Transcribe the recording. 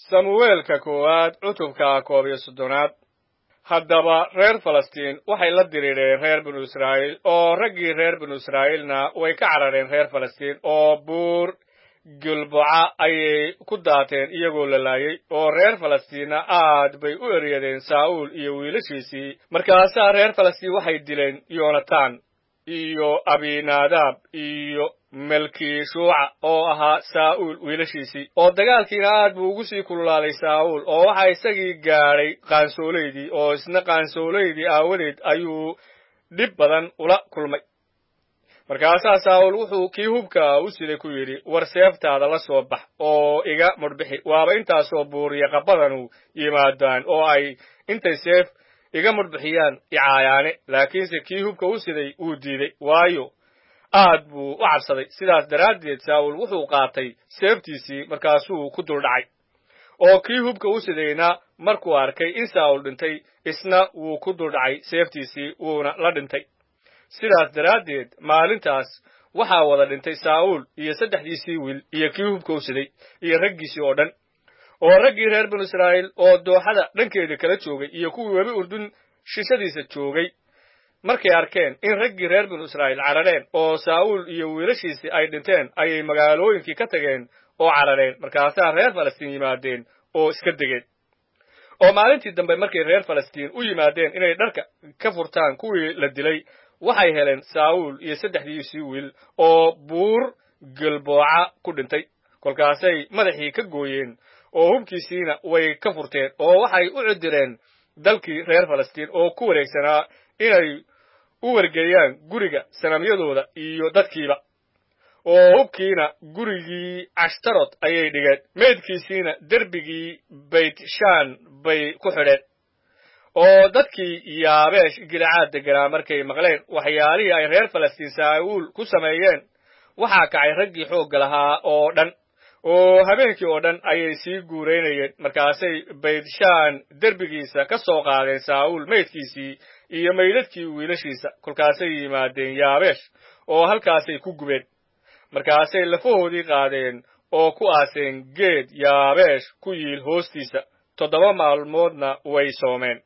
samuweelka koowaad cutubka koob iyo soddonaad haddaba reer falastiin waxay la diriireen reer binu israa'iil oo raggii reer binu israa'iilna way ka carareen reer falastiin oo buur gilboca ayay ku daateen iyagoo la laayay oo reer falastiinna aad bay u eryadeen saa'uul iyo wiilashiisii markaasaa reer falastiin waxay dileen yonatan iyo abinaadaab iyo melkishuuca oo ahaa saa'uul wiilashiisii oo dagaalkiina aad buu ugu sii kululaaday saa'uul oo waxaa isagii gaadhay qaansoolaydii oo isna qaansoolaydii aawadeed ayuu dhib badan ula kulmay markaasaa saa'uul wuxuu kii hubka u siday ku yidhi war seeftaada la soo bax oo iga mudhbixi waaba intaasoo buuriya qabadanu yimaadaan oo ay intay seef iga mudhbixiyaan icaayaane laakiinse kii hubka u siday wuu diiday waayo aad buu u cabsaday sidaas daraaddeed saa'uul wuxuu qaatay seeftiisii markaasuu ku duldhacay oo kii hubka u sidayna markuu arkay in saa'uul dhintay isna wuu ku duldhacay seeftiisii wuuna la dhintay sidaas daraaddeed maalintaas waxaa wada dhintay saa'uul iyo saddexdiisii wiil iyo kii hubka u siday iyo raggiisii oo dhan oo raggii reer binu israa'iil oo dooxada dhankeeda kala joogay iyo kuwii webi urdun shishadiisa joogay markay arkeen in raggii reer binu israa'iil carareen oo saa'uul iyo wiilashiisii ay dhinteen ayay magaalooyinkii ka tageen oo carareen markaasaa reer falastiin yimaadeen oo iska degeen oo maalintii dambe markay reer falastiin u yimaadeen inay dharka ka furtaan kuwii la dilay waxay heleen saa'uul iyo saddexdiisii wiil oo buur gilbooca ku dhintay kolkaasay madaxii ka gooyeen oo hubkiisiina way ka furteen oo waxay u cidireen dalkii reer falastiin oo ku wareegsanaa inay u wargeeyaan guriga sanamyadooda iyo dadkiiba oo hubkiina gurigii cashtarot ayay dhigeen meydkiisiina derbigii baytshaan bay ku xidheen oo dadkii yaabeesh gilicaad deganaa markay maqleen waxyaalihii ay reer falastiin saa'uul ku sameeyeen waxaa kacay raggii xoogga lahaa oo dhan oo habeenkii oo dhan ayay sii guuraynayeen markaasay baytshaan derbigiisa ka soo qaadeen saa'uul meydkiisii iyo meydadkii wiilashiisa kolkaasay yimaadeen yaabeesh oo halkaasay ku gubeen markaasay lafahoodii qaadeen oo ku aaseen geed yaabeesh ku yiil hoostiisa toddoba maalmoodna way soomeen